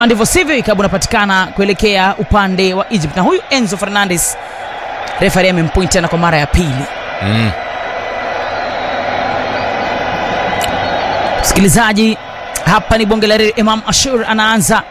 ndivyo sivyo, ikabu unapatikana kuelekea upande wa Egypt, na huyu Enzo Fernandez refari amempoint tena kwa mara ya pili. Mm. Msikilizaji, hapa ni bonge la reli. Imam Ashur anaanza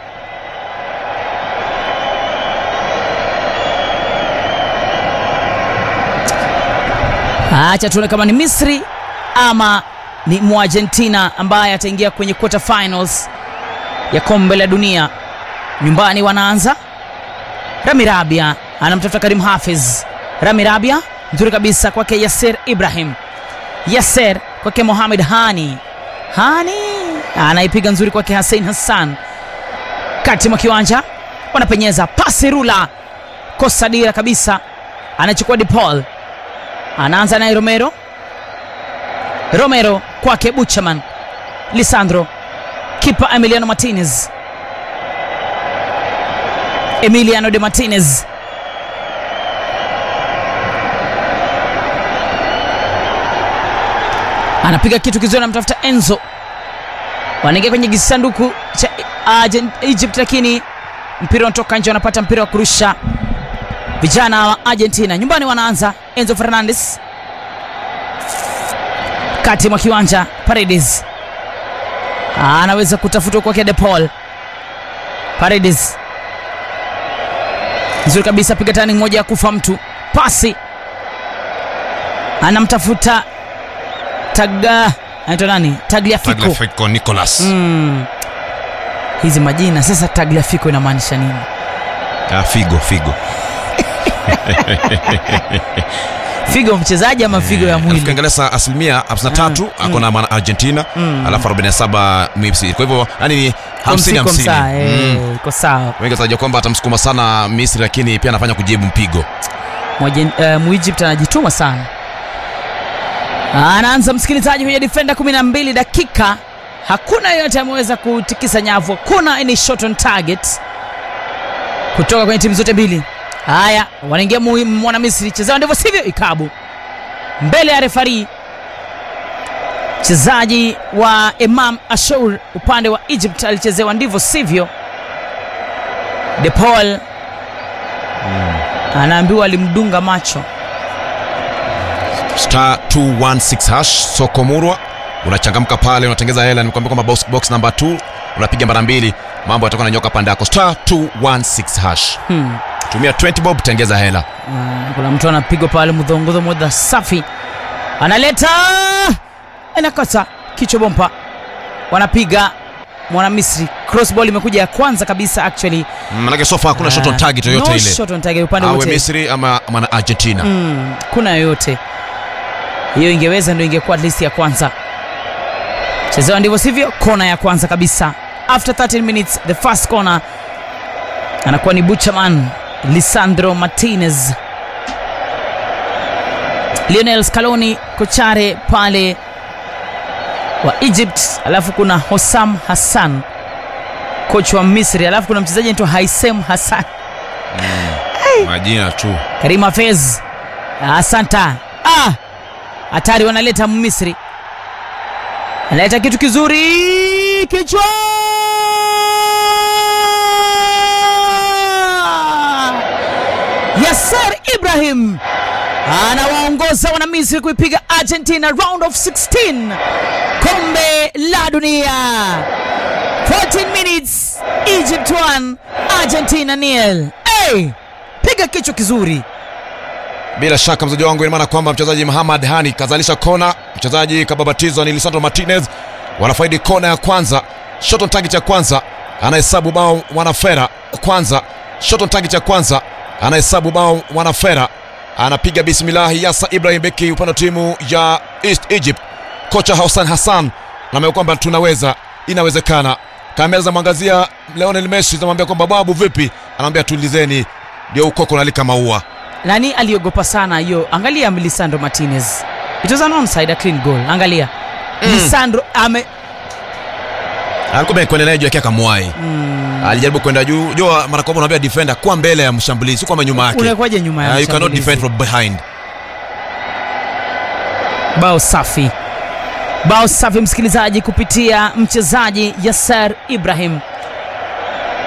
acha tuone kama ni Misri ama ni Muargentina ambaye ataingia kwenye quarter finals ya kombe la dunia. Nyumbani wanaanza Rami Rabia anamtafuta Karim Hafiz. Rami Rabia nzuri kabisa kwake Yasser Ibrahim. Yasser kwake Mohamed Hani. Hani anaipiga nzuri kwake Hussein Hassan. Kati mwa kiwanja wanapenyeza pasi rula, kosa dira kabisa, anachukua De Paul, anaanza naye Romero. Romero kwake Buchaman, Lisandro, kipa Emiliano Martinez. Emiliano de Martinez anapiga kitu kizuri, anamtafuta Enzo, wanaingia kwenye kisanduku cha Argent- Egypt, lakini mpira unatoka nje, wanapata mpira wa kurusha vijana wa Argentina. Nyumbani wanaanza Enzo Fernandez kati mwa kiwanja, Paredes anaweza kutafuta kwake De Paul. Paredes nzuri kabisa, piga tani moja ya kufa mtu, pasi anamtafuta taga anaitwa nani? Tagliafico. Tagliafico Nicolas. Mm. Hizi majina sasa, Tagliafico inamaanisha nini? Ah, Figo, Figo. Figo mchezaji ama figo ya mwili? Ukiangalia sa asilimia 53 ako na maana Argentina, alafu 47 Misri. Kwa hivyo yani ni 50 Komsi, komsa, 50. eh, Mm. iko sawa. Wengi watarajia kwamba atamsukuma sana Misri, lakini pia anafanya kujibu mpigo. Mwajen- eh, Muegypt anajituma sana. Anaanza msikilizaji kwenye defender 12 dakika, hakuna yeyote ameweza kutikisa nyavu, hakuna any shot on target kutoka kwenye timu zote mbili. Haya, wanaingia mu- mwana Misri, chezewa ndivyo sivyo, ikabu mbele ya refari mchezaji wa Imam Ashour upande wa Egypt alichezewa ndivyo sivyo. De Paul anaambiwa alimdunga macho. star 216 hash soko murwa unachangamka pale unatengeza hela nikwambia kwamba box, box number 2 unapiga mara mbili mambo yatakuwa nanyoka pande yako star 216 hash Hmm. tumia 20 bob tengeza hela Ah, kuna mtu anapigwa pale mdhongodho moja safi, analeta inakosa kichwa bompa, wanapiga mwana Misri. Cross ball imekuja ya kwanza kabisa actually. manake sofa hakuna shot on target yoyote no ile shot on target upande awe wote. misri ama mana argentina Mm, kuna yoyote hiyo ingeweza ndio ingekuwa at least ya kwanza. Chezewa ndivyo sivyo, kona ya kwanza kabisa. After 13 minutes the first corner anakuwa ni Buchaman Lisandro Martinez, Lionel Scaloni kochare pale wa Egypt, alafu kuna Hossam Hassan coach wa Misri, alafu kuna mchezaji anaitwa Haisem Hassan majina tu Karim Hafez, asanta. Ah, hatari, wanaleta Misri, analeta kitu kizuri, kichwa Yasser Ibrahim anawaongoza wana Misri kuipiga Argentina round of 16 kombe la dunia. 14 minutes, Egypt 1 Argentina nil. Hey, piga kichwa kizuri. bila shaka mzaji wangu ina maana kwamba mchezaji Muhammad Hani kazalisha kona, mchezaji kababatizwa ni Lisandro Martinez, wanafaidi kona ya kwanza, shot on target ya kwanza, anahesabu bao mwanafera kwanza, shot on target ya kwanza, anahesabu bao mwanafera, anapiga bismillahi Yasa Ibrahim beki upande wa timu ya East Egypt, kocha Hassan Hassan naambia kwamba tunaweza, inawezekana. Kamera zamwangazia Lionel Messi, zamwambia kwamba babu, vipi? Anamwambia tulizeni, ndio ukoko nalika maua Nani aliogopa sana hiyo? Angalia Lisandro Martinez, it was an onside, a clean goal. Angalia Lisandro ame alikuwa kuendelea juu yake akamwai alijaribu kwenda juu jua mara kwa mara unaambia defender kuwa mbele ya mshambulizi si kwamba nyuma yake unakwaje nyuma ya Uh, you cannot mshambulizi? defend from behind bao safi bao safi msikilizaji kupitia mchezaji Yasser Ibrahim